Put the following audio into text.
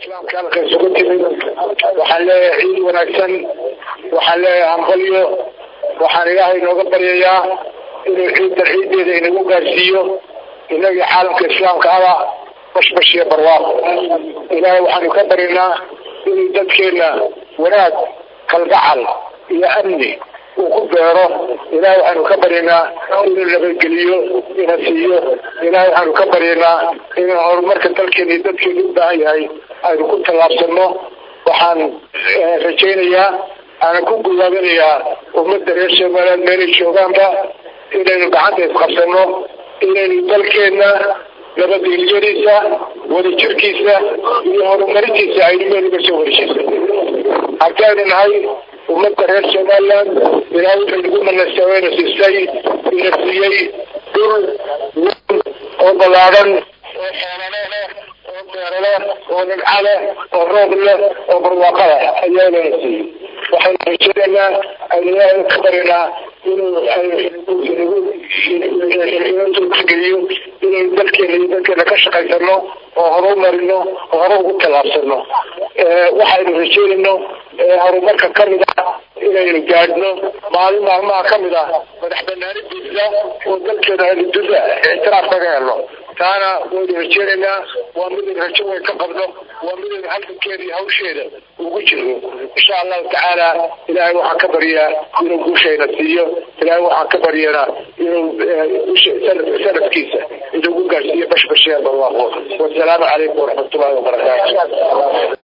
islaamka halka isugu timid waxaan leeyahay ciid wanaagsan waxaan leeyahay hambalyo waxaan ilaahay inooga baryayaa inuu ciiddan ciiddeeda inagu gaarsiiyo inagii caalamka islaamka aba bashbash iyo barwaaqo ilaahay waxaanu ka baryanaa inuu dadkeena wanaag kalgacal iyo amni uu ku beero ilahay waxaanu ka baryanaa inuu nabadgeliyo ina siiyo ilahay waxaanu ka baryanaa inuu horumarka dalkeena iyo dadkeena u baahan yahay aynu ku tallaabsano waxaan rajaynayaa aanan ku gudaabinayaa ummadda reer somaliland meelay joogaanba inaynu gacanta isqabsano inaynu dalkeena nabadgelyadiisa wadajirkiisa iyo horumarintiisa aynu meel uga soo horjeesa haddaynu nahay ummadda reer somaliland ilaahay wuxuu nagu manasaweena siisay ina siiyey dhul oo ballaadan oo xoolale leh oo beero leh oo nimco leh oo roob leh oo barwaaqo leh ayaa inana siiyey waxaynu rajaynaynaa aynu ilaahay ka barinaa inuu inageliyo inaynu dalkeena iyo dalkeena ka shaqaysano oo horu marino oo hore ugu tallaabsano waxaynu rajaynayno horumarka kamid ah inaynu gaadhno maalin maalmaha kamid ah madax banaanidiisa oo dalkeena duda ictiraaf kaga helo taana waynu rajeynaynaa waa midaynu rajo weyn ka qabno waa midaynu halgankeeda iyo hawsheeda ugu jirno insha allahu tacaala ilaahay waxaan ka baryaa inuu guushayna siiyo ilaahay waxaan ka baryanaa inuu sanadkiisa inagu gaarsiiyo bashbashee barwaaqo wasalaamu calaykum waraxmatullahi wabarakaatu